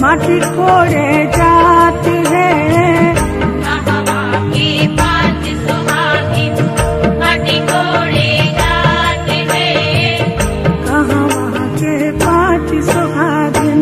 माटी कोड़े जात है कहवा के पाँच सुहागिन माटी कोड़े जात है कहवा के पाँच सुहागिन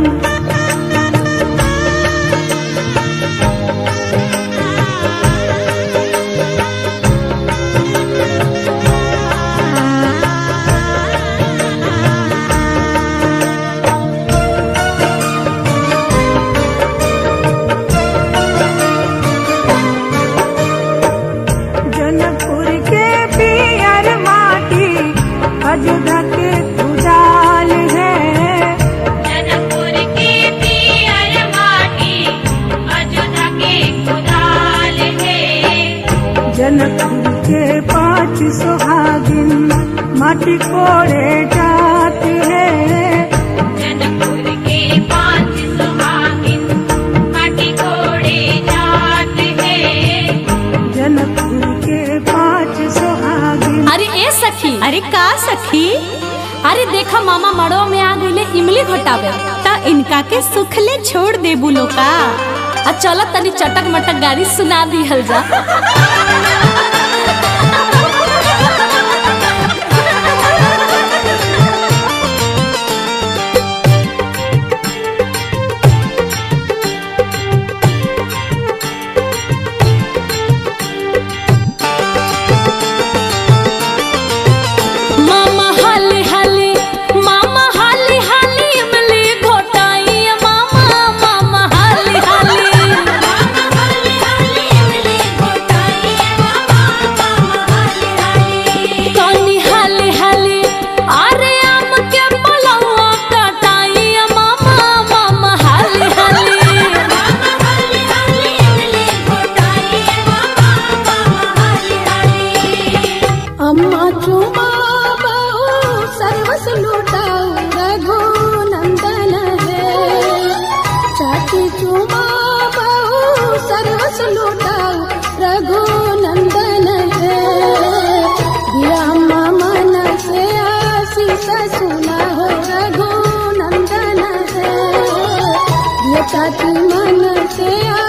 जनकपुर के पियर माटी अयोध्या के खुदाल है जनकपुर के पियर माटी अयोध्या के कुदाल है जनकपुर के पाँच सुहागिन माटी कोड़े जात है जनकपुर के पाँच सुहागिन माटी कोड़े जात है जनकपुर के पाँच सुहागिन अरे ए सखी अरे का सखी अरे देखा मामा मड़ो में आ गईले इमली घोटावे ता इनका के सुखले छोड़ दे बुलो का आ चलो तनी चटक मटक गाड़ी सुना दी हल जा मामा हाली हाली मामा हाली हाली इमली घोटाई मामा मामा हाली हाली कानी हाली हाली अरे आम के पलवा कटाई मामा मामा हाली हाली अम्मा चुमा बहु सर्वस लुटाऊ रघु नंदन है चाची चुमा बहु सर्वस लुटाऊ रघु नंदन है ब्रह्म मन से आशीष सुना हो रघु नंदन है ये चाची मन से